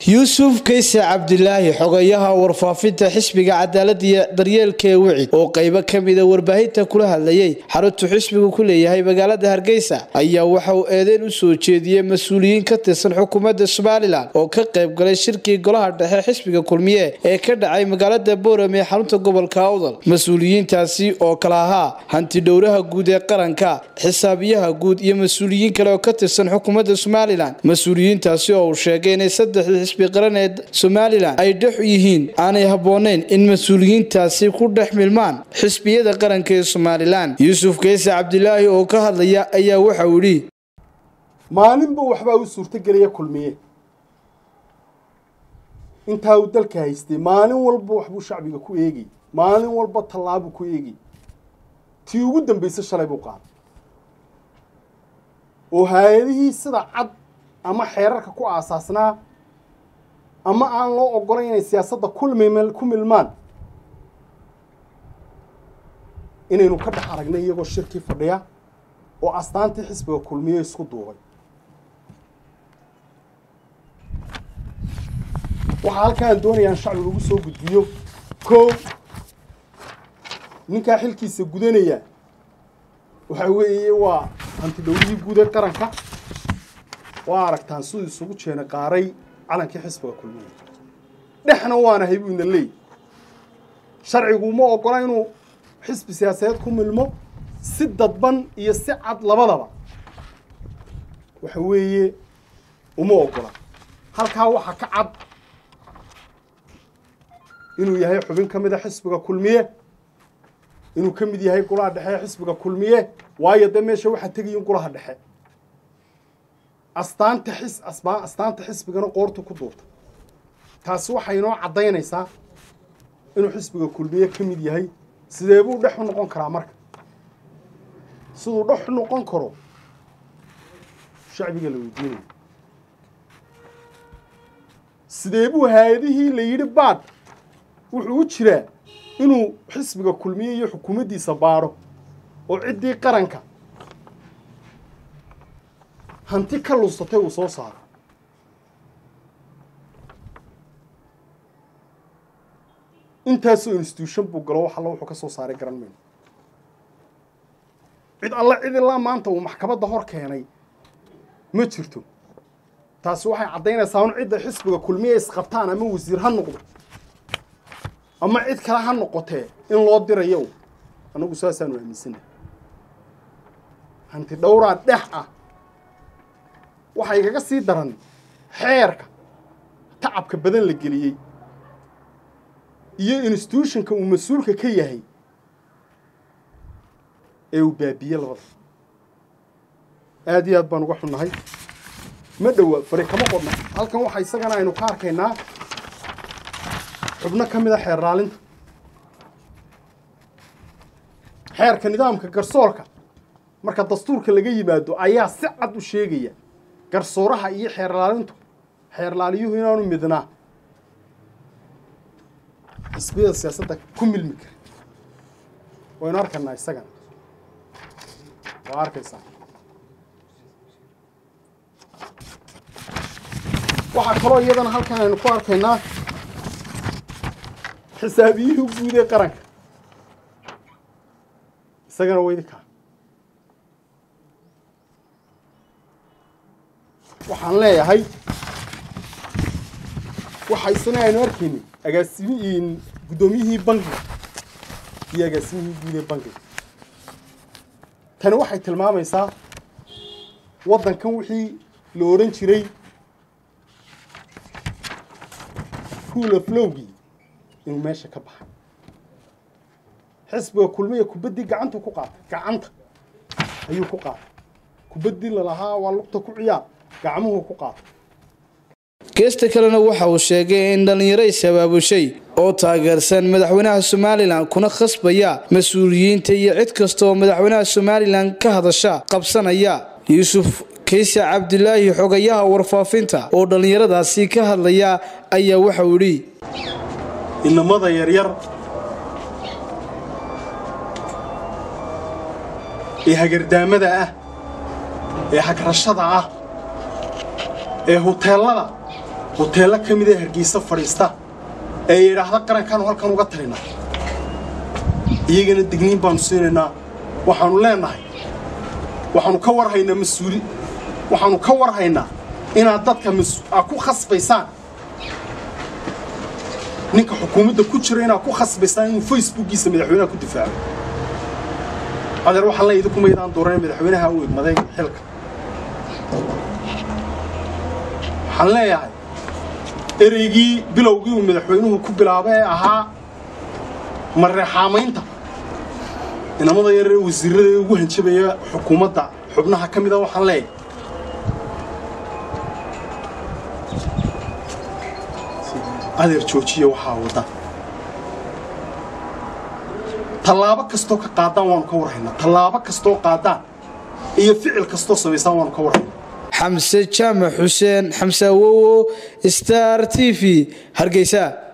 yuusuf kayse cabdilaahi xogayaha warfaafinta xisbiga cadaalada iyo daryeelka ee wicid oo qaybo ka mida warbaahinta kula hadlayay xaruntu xisbigu ku leeyahay magaalada hargeysa ayaa waxa uu eedeyn u soo jeediyey mas-uuliyiin ka tirsan xukuumadda somalilan oo ka qayb galay shirkii golaha dhexe xisbiga kulmiye ee ka dhacay magaalada boorame ee xarunta gobolka awdal mas-uuliyiintaasi oo kala ahaa hantidhowraha guud ee qaranka xisaabiyaha guud iyo mas-uuliyiin kale oo ka tirsan xukuumadda somalilan mas-uuliyiintaasi oo uu sheegay inay saddexdii xisbi qaran ee somalilan ay dhex yihiin aanay habboonayn in mas-uuliyiintaasi ku dhex milmaan xisbiyada qaranka ee somalilan yuusuf kayse cabdilaahi oo ka hadlaya ayaa waxa uu yidhi maalinba waxbaa u suurtogelaya kulmiye intaa uu dalka haystay maalin walba waxbuu shacbiga ku eegay maalin walba tallaabuu ku eegay tii ugu dambaysa shalay buu qaaday oo hay-adihii sida cad ama xeerarka ku aasaasnaa ama aan loo ogolayn inay siyaasadda kulmim ku milmaan inaynu ka dhex aragnay iyagoo shirkii fadhiya oo astaantii xisbiga kulmiye isku duubay waxaa halkaan doonayaan shacbiga ugu soo gudbiyo kow ninkaa xilkiisa gudanaya waxa weeye waa hantidhowrihii guud ee qaranka waa aragtaan siduu isugu jeena qaaray calankii xisbiga kulmiye dhexna waanahay buu ina leey sharcigu uma ogola inuu xisbi siyaasadeed ku milmo si dadban iyo si cad labadaba waxa weeye uma ogola halkaa waxaa ka cad inuu yahay xubin ka mid a xisbiga kulmiye inuu ka mid yahay golaha dhexe ee xisbiga kulmiye waayo dee meesha waxaa tegayin golaha dhexe astaanta xis asbaa astaanta xisbigana qoortu ku duurta taasi waxay inoo caddaynaysaa inuu xisbiga kulmiye ka mid yahay sidee buu dhex u noqon karaa marka siduu dhex u noqon karo shacbiga la weydiinaya sidee buu hay-adihii la yidhi baadh wuxuu u jiraa inuu xisbiga kulmiye iyo xukuumaddiisa baadho oo ciddii qaranka hanti ka lunsatay uu soo saaro intaasoo institution buu galo wax alla wuxuu ka soo saaray garan mayno cid alla cid ilaa maanta uu maxkamadda hor keenay ma jirto taasi waxay caddaynaysaa un cidda xisbiga kulmiye isqabtaan ama wasiir ha noqdo ama cid kale ha noqotee in loo dirayo annagu saasaanu aaminsana hanti dhowraa dhex ah waxaa igaga sii daran xeerka tacabka badan la geliyey iyo institutionka uu mas-uulka ka yahay ee uu baabiye labada aada iyo aad baan uga xunnahay ma dhowa fari kama qodna halkan waxaa isagana aynu ka arkaynaa xubno ka mid a xeer raalinta xeerka nidaamka garsoorka marka dastuurka laga yimaado ayaa si cad u sheegaya garsooraha iyo xeer raalintu xeer laaliyuhu inaanu midnaa xisbiyada siyaasadda ku milmi kara waynu arkaynaa isagana waa arkaysaa waxaa kaloo iyadana halkan aynu ku arkaynaa xisaabiyihii guud ee qaranka isagana weydika waxaan leeyahay waxa isana aynu arkaynay agaasimiin guddoomiyihii bankiga iyo agaasimihii guud ee bankiga tani waxay tilmaamaysaa waddankan wixii la odhan jiray rule of lowgii inuu meesha ka baxay xisbiga kulmiya kubaddii gacantu ku qaatay gacanta ayuu ku qaatay kubaddii lalahaa waa lugta ku ciyaar gacmuhu ku qaatay geesta kalena waxa uu sheegay in dhallinyaro is-abaabushay oo taageersan madaxweynaha somalilan kuna khasbaya mas-uuliyiinta iyo cid kasta oo madaxweynaha somalilan ka hadasha qabsanaya yuusuf kayse cabdilaahi xogayaha warfaafinta oo dhallinyaradaasi ka hadlaya ayaa waxa uu yidhi inamada yaryar ee hagardaamada ah ee hagrashada ah ee huteelada hoteello ka mid ee hargeysa fadhiista ee yidhaahda qarankaanu halkan uga talina iyagana digniin baanu siinaynaa waxaanu leenahay waxaanu ka warhaynaa mas-uuli waxaanu ka warhaynaa inaad dadka aa ku khasbaysaan ninka xukuumadda ku jira inaad ku khasbaysaan inuu facebookiisa madaxweynaha ku difaaco adeer waxaan leeyahay idinku maydaan dooran madaxweynaha u egmaday xilka waxaan leeyahay ereygii bilowgii uu madaxweynuhu ku bilaabay ee ahaa mareexaamaynta inamada yaree wasiirada ee ugu hanjabaya xukuumadda xubnaha ka mida waxaan leeyahay adeer joojiya waxaa wadda tallaabo kastoo ka qaadaan waanu ka warhaynaa tallaabo kastoo qaadaan iyo ficil kastoo samaysaan waanu ka warhaynaa xamse jaamac xuseen xamse awowo star t v hargeysa